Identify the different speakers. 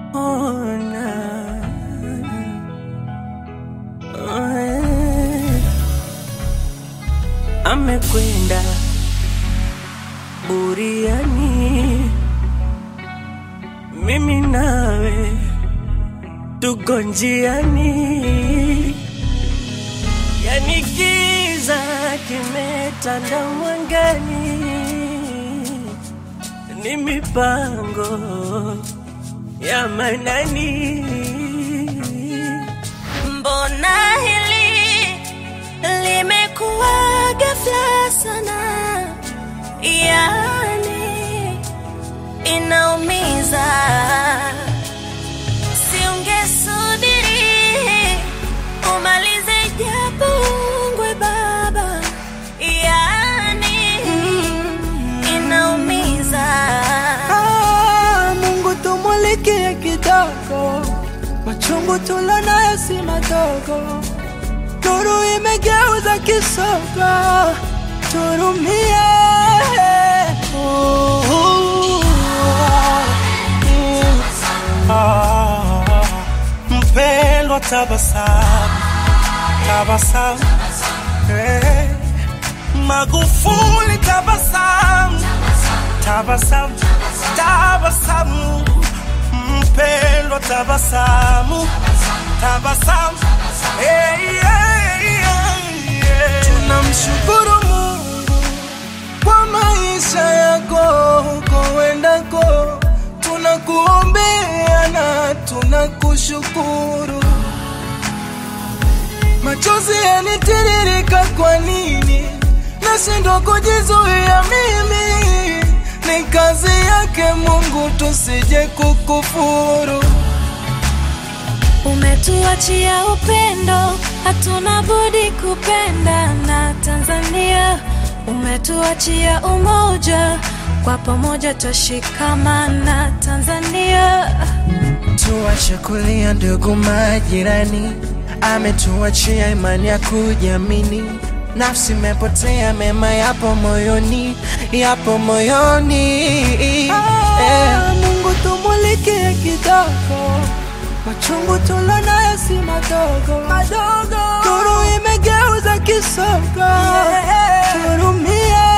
Speaker 1: ona Eh, amekwenda buriani, mimi nawe tuko njiani, yani giza kimetanda mwangani, ni mipango ya manani.
Speaker 2: Mbona hili limekuwa ghafla sana, yani inaumiza. Siungesubiri umalize japo ungwe baba, yani inaumiza.
Speaker 1: Ah, Mungu tumulikie kidogo, machungu tulonayo si madogo, nuru imegeuza kisogo, turumie. Oh, oh, oh. Ah, Mpendwa, tabasamu, tabasamu, eh. Magufuli, tabasamu tabasamu, tabasamu, mpendwa, tabasamu, tabasamu. Hey, yeah, yeah, yeah. Tunamshukuru Mungu kwa maisha yako koendako, tunakuombea na tunakushukuru. Machozi yanitiririka, kwa nini nashindwa kujizuia? Mimi ni kazi yake Mungu, tusije kukufuru.
Speaker 2: Umetuachia upendo, hatuna budi kupenda na Tanzania. Umetuachia umoja, kwa pamoja twashikamana Tanzania.
Speaker 1: Tuache kulia ndugu majirani, ametuachia imani ya kujiamini. Nafsi imepotea, mema yapo moyoni, yapo moyoni. Eh. Mungu tumulikie kidogo, machungu tulonayo si madogo madogo, nuru imegeuza kisogo, turumie.